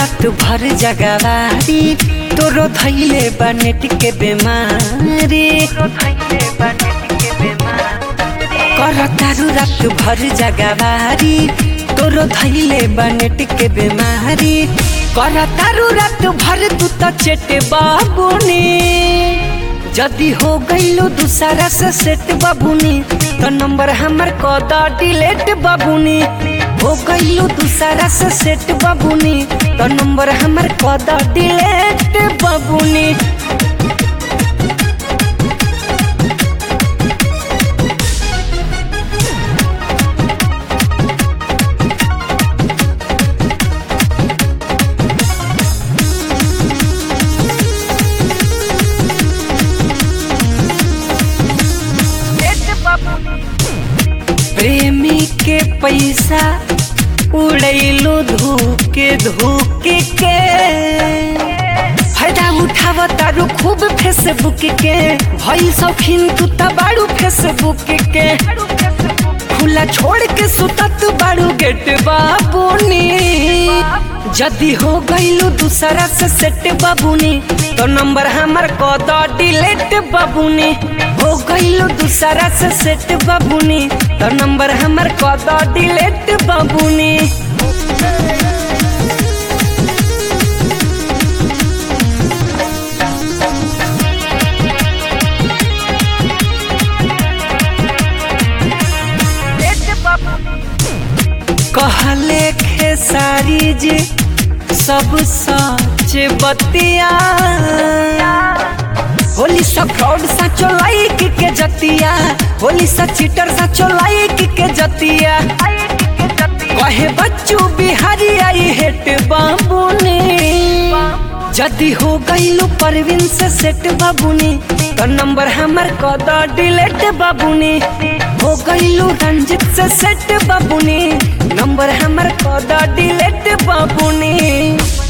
रात भर जगवारी तोरो धैले बनेट के बेमारी कर तारू रात भर जगवारी तोरो धैले बनेट के बेमारी कर तारू रात भर तू त चेटे बाबूनी जदी हो गईलो दूसरा से सेट बाबूनी तो नंबर हमर कद डिलेट बाबूनी हो गईलो दूसरा से सेट बाबूनी तो नंबर हमर कद डिलेट बाबूनी प्रेमी के पैसा उड़ैलो धोके धोके के फायदा उठाव तारू खूब फेसबुक के भइल शौकीन तू त बाड़ू फेसबुक के खुला छोड़ के सुतत बाड़ू गेट बाबूनी जदी हो गईलू दूसरा से सेट बाबूनी तो नंबर हमर कद डिलेट बाबूनी हो गईलू दूसरा से सेट बाबूनी तो नंबर हमर कद डिलेट बाबूनी कहले खेसारी जी सब सच बतिया होली सा फ्रॉड सा चोलाइक के जतिया होली सा चीटर सा चोलाइक के जतिया कहे बच्चू बिहारी आई हेट बाबूनी जदी हो गईलू परवीन से सेट बाबूनी तो नंबर हमर कद डिलेट बाबूनी हो गईलू रंजित से सेट बाबूनी नंबर हमर कद डिलेट बाबूनी